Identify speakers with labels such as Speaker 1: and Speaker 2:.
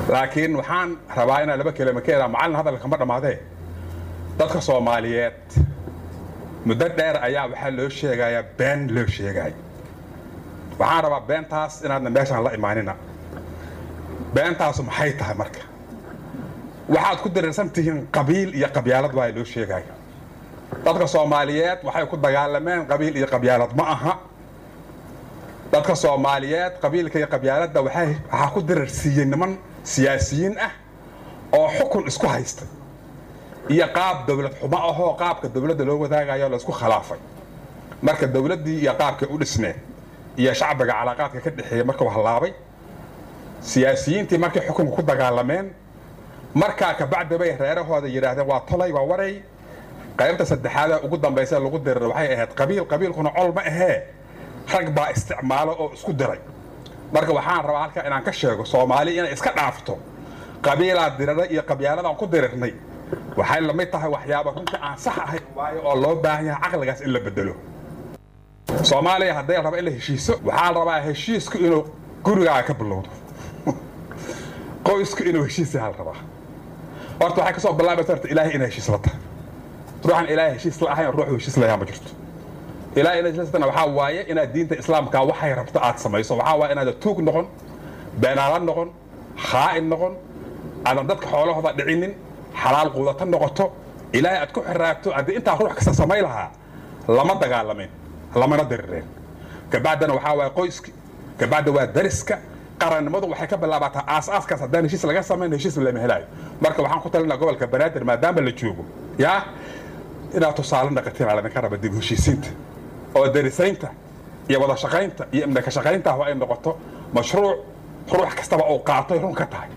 Speaker 1: laakiin waxaan rabaa inaan laba kelima ka eraa macallin hadalka kama dhammaadee dadka soomaaliyeed muddo dheer ayaa waxaa loo sheegayaa been loo sheegay waxaan rabaa beentaas inaadna meeshaan la imaanina beentaasu maxay tahay marka waxaad ku dareersan tihiin qabiil iyo qabyaalad waa loo sheegaya dadka soomaaliyeed waxay ku dagaalameen qabiil iyo qabyaalad ma aha dadka soomaaliyeed qabiilka iyo qabyaaladda waxaa ku dararsiiyey niman siyaasiyiin ah oo xukun isku haystay iyo qaab dowlad xumo ahoo qaabka dowladda loo wadaagayo laysku khilaafay marka dowladdii iyo qaabkay u dhisneed iyo shacbiga calaaqaadka ka dhexeeya markuu hallaabay siyaasiyiintii markay xukunka ku dagaalameen markaa kabacdi bay reerahooda yidhaahdeen waa tolay waa waray qaybta saddexaada ugu dambaysa lagu dirar waxay ahayd qabiil qabiilkuna col ma ahee rag baa isticmaalo oo isku diray marka waxaan rabaa halkaa inaan ka sheego soomaali inay iska dhaafto qabiilaa dirara iyo qabyaaladaan ku dirirnay waxay lamid tahay waxyaaba runtii aan sax ahayn waayo oo loo baahan yahay caqligaas in la bedelo soomaaliya hadday raba in la heshiiso waxaa la rabaa heshiisku inuu gurigaaga ka bilowdo qoysku inuu heshiis yaha la rabaa horta waxay ka soo bilaabaysa horta ilaahay inay heshiis la tahay ruuxan ilaahay heshiis la ahayn ruuxu heshiis layaa ma jirto ilaahay inay heshiis la waxaa waaye inaad diinta islaamka waxay rabto aad samayso waxaa waaye inaad tuug noqon beenaala noqon khaa'in noqon aadan dadka xoolahooda dhicinin xalaal quudata noqoto ilaahay aad ku xiraagto haddii intaa ruux kasta samay lahaa lama dagaalamayn lamana dirireen kabacdana waxaa waaye qoyski kabacda waa dariska qarannimadu waxay ka bilaabataa aasaaskaas haddaan heshiis laga samayn heshiis lama helaayo marka waxaan ku talinaa gobolka banaadir maadaama la joogo yaa inaad tusaale naqatiin aa ladinka raba dib heshiisiinta oo darisaynta iyo wada shaqaynta iyo imna ka shaqaynta ay noqoto mashruuc ruux kastaba uu qaatoy run ka tahay